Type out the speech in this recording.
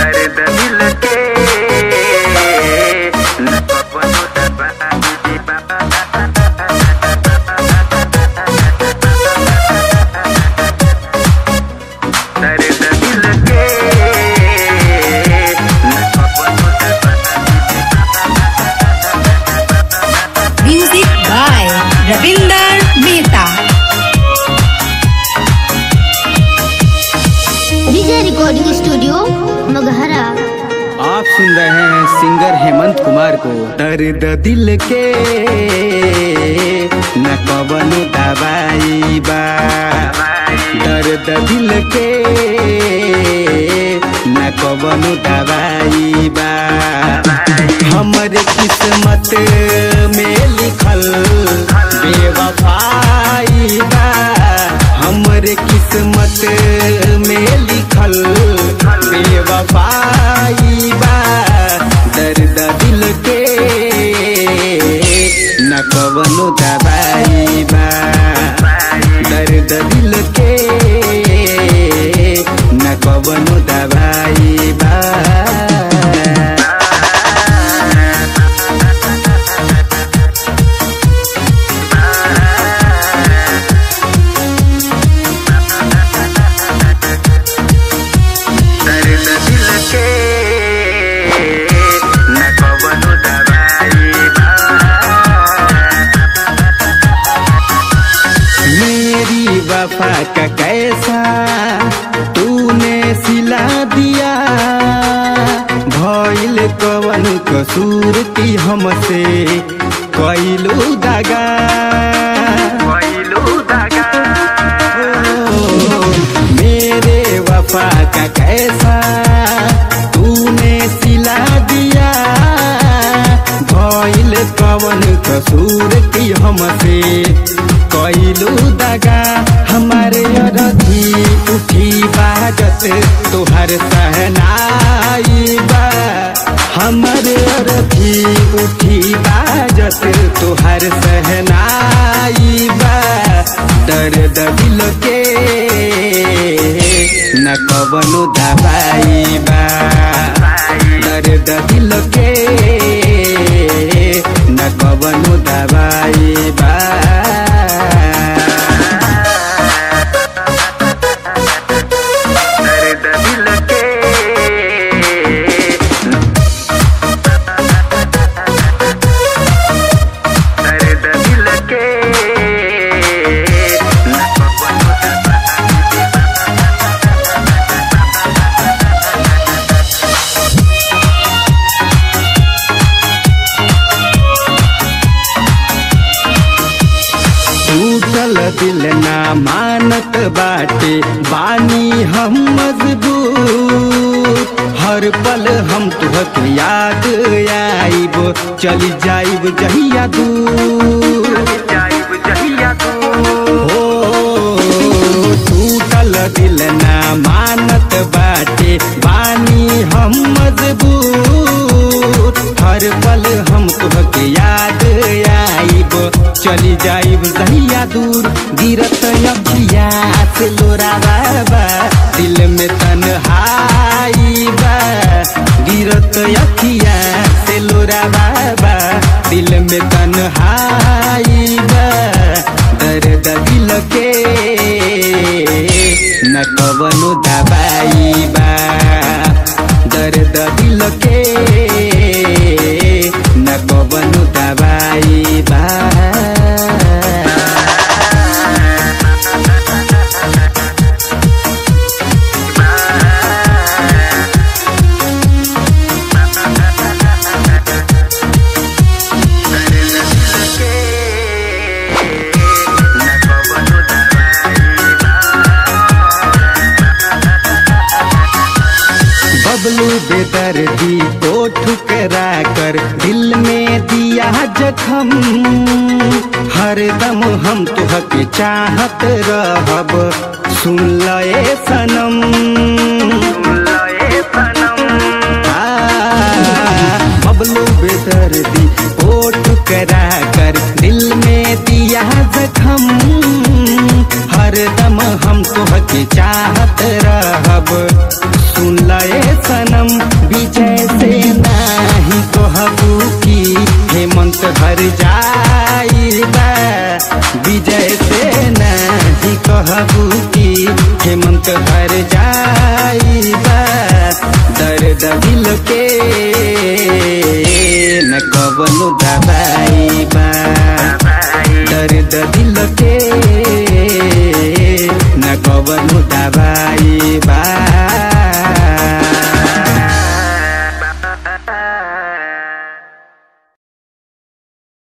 दर्द दिल के न कबनो दबाई बा दर्द दिल के न कबनो Music by Ravinder Mehta. Vijay recording studio Maghara आप सुन रहे हैं सिंगर हेमंत कुमार को दर्द दिल के न कबनो दवाई बा दर्द दिल के न कबनो दवाई बा हमरे किस्मत में लिखल बेवफाई बा हमरे किस्मत में लिखल बेवफाई बा दर्द दिल के न कवनो दवाई बा दर्द दिल के न कवनो दवाई बा दर्द दिल के न कवनो दवाई बा मेरी वफा का कैसा तूने सिला दिया भइल कवन कसूर की हमसे कैलू दगा कैलू दगा मेरे वफा का कैसा तूने सिला दिया भइल कवन कसूर की हमसे कैलू दगा हमारे अरधी उठी बाजत तोहर सहनाई बा हमारे अरधी उठी बाजत तोहर सहनाई बा दर्द दिल के न कवनो दवाई बा दर्द दिल के न कवनो दवाई बा दर्द दिल के दर्द दिल के न कवनो दवाई बा टूटल दिल ना मानत बाटे बानी हम मजबूत हर पल हम तुहक याद आइब चली जाइब जहिया दूर जाइब जहिया हो टूटल दिल ना मानत बाटे बानी हम मजबूत हर पल हम तुहके याद आइब चली जाइब दहिया दूर गिरत अखिया से लोरा बाबा दिल में तन्हाई बा गिरत अखिया से लोरा बाबा दिल में तन्हाई बा दर्द दिल के न कवनो दवाई बा दर्द दिल के न कवनो दवाई बा बबलू बेदर्दी को ठुकरा कर दिल में दिया जखम हर दम हम तुहके चाहत रहब सुन लए सनम आ, बबलू बेदर्दी को ठुकरा कर दिल में दिया जखम हर दम हम तुहके चाहत रहब सुन लए सनम विजय से नाही कहबू की हेमंत घर जाइबा विजय से नाही कहबू की हेमंत घर जाइबा दर्द दिल के न कवनो दबाइबा दर्द दिल के न कवनो दबाइबा